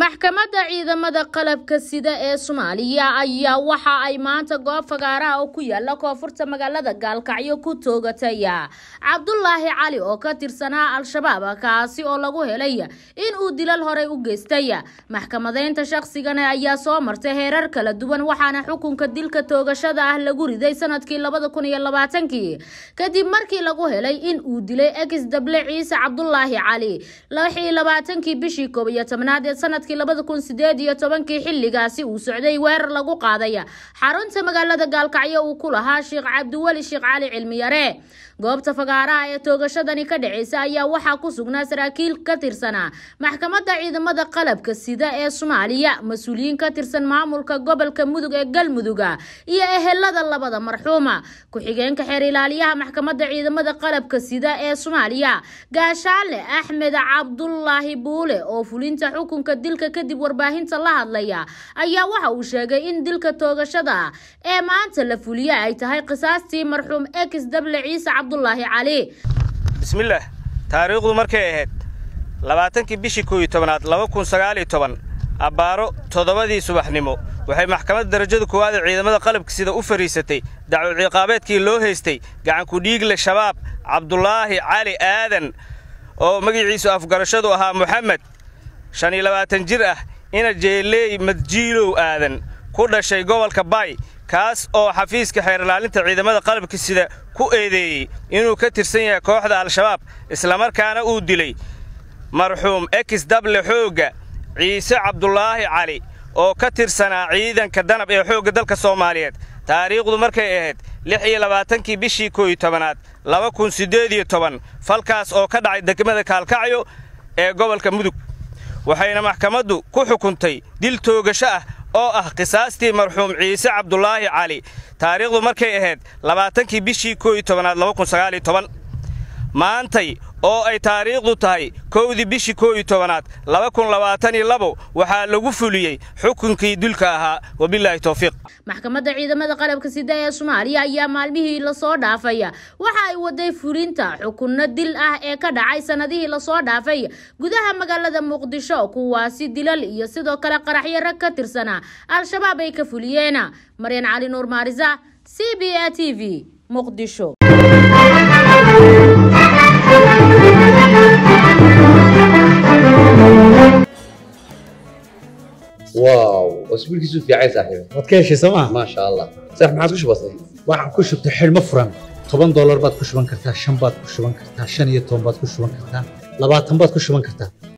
maxkamadda ciidamada qalabka sida ee soomaaliya ayaa waxa ay maanta goob fagaaraha oo ku yaala koonfurta magaalada gaalkacyo ku toogataya cabdulaahi cali oo ka tirsanaa al-shabaab kaasi oo lagu helay in uu dilal horey u geystay maxkamadeynta shaqsigana ayaa soo martay heerar kala duwan waxaana xukunka dilka toogashada ah lagu riday sanadkii labada kun iyo labaatankii kadib markii lagu helay in uu dilay ex dable ciise cabdulaahi cali lix iyo labaatankii bishii koob iyo tobnaad ee sanad labada kun sideed iyo tobankii xilligaasi uu socday weerar lagu qaaday xarunta magaalada gaalkacyo uu ku lahaa sheekh cabdiweli sheekh cali cilmiyare goobta fagaaraha ee toogashadani ka dhaceysa ayaa waxaa ku sugnaa saraakiil ka tirsanaa maxkamadda ciidamada qalabka sida ee soomaaliya mas-uuliyiin ka tirsan maamulka gobolka mudug ee galmuduga iyo ehelada labada marxuuma ku-xigeenka xeer ilaaliyaha maxkamadda ciidamada qalabka sida ee soomaaliya gaashaale axmed cabdulaahi buule oo fulinta xukunka dilka kadib warbaahinta la hadlaya ayaa waxa uu sheegay in dilka toogashada ee maanta la fuliye ay tahay qisaastii marxuum ex dable ciise cabdulaahi cali bismillaah taariikhdu markay ahayd labaatankii bishii koow iyo tobanaad laba kun sagaal iyo toban abbaaro toddobadii subaxnimo waxay maxkamadda darajada koowaad ee ciidamada qalabka sida u fadhiisatay dacwo ciqaabeedkii loo haystay gacankudhiigle shabaab cabdulaahi cali aadan oo magaciisu afgarashadu ahaa moxamed shan iyo labaatan jir ah ina jeeleey madjiilow aadan ku dhashay gobolka baay kaas oo xafiiska xeerilaalinta ciidamada qalabka sida ku eedeeyey inuu ka tirsan yahay kooxda al-shabaab islamarkaana uu dilay marxuum ex dable xoogga ciise cabdulaahi cali oo ka tirsanaa ciidanka danab ee xoogga dalka soomaaliyeed taariikhdu markay ahayd lix iyo labaatankii bishii koow iyo tobanaad laba kun siddeed iyo toban falkaas oo ka dhacay degmada kaalkacyo ee gobolka mudug waxayna maxkamaddu ku xukuntay dil toogasho ah oo ah qisaastii marxuum ciise cabdulaahi cali taariikhdu markay ahayd labaatankii bishii koow iyo tobanaad laba kun sagaal iyo toban maantay oo ay taariikhdu tahay kowdii bishii koow iyo tobanaad laba kun labaatan iyo labo waxaa lagu fuliyey xukunkii dulka ahaa wabilaahi towfiiq maxkamadda ciidamada qalabka sida ee soomaaliya ayaa maalmihii lasoo dhaafay waxa ay waday fulinta xukunno dil ah ee ka dhacay sanadihii lasoo dhaafay gudaha magaalada muqdisho kuwaasi dilal iyo sidoo kale qaraxyo rag ka tirsanaa al-shabaab ay ka fuliyeen maryan cali nuur maarisa c b a t v muqdisho واو اسبوعك في عين صاحبي waad ka heshay sooma ما شاء الله صح ما عادش بسيط waxaan ku shubtay xidhmo furan toban doolar baad ku shuban kartaa shan baad ku shuban kartaa shan iyo toban baad ku shuban kartaa labaatan baad ku shuban kartaa